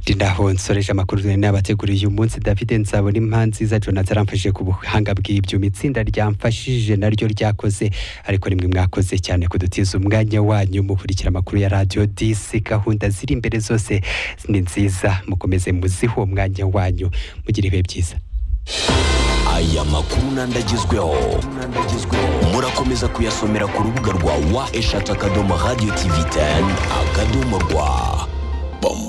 David Ndahonsoreje amakuru twe n'abateguriye uyu munsi David Nzabona impanzi za Jonathan aramfashije ku buhanga bw'ibyo itsinda ryamfashije naryo ryakoze ariko rimwe mwakoze cyane kudutiza umwanya wanyu mukurikira amakuru ya Radio 10 gahunda ziri imbere zose ni nziza mukomeze muzihe uwo mwanya wanyu mugire ibihe byiza aya makuru nandagezweho murakomeza kuyasomera ku rubuga rwa wa eshatu akadomo radio tv 10 akadomo rwa bom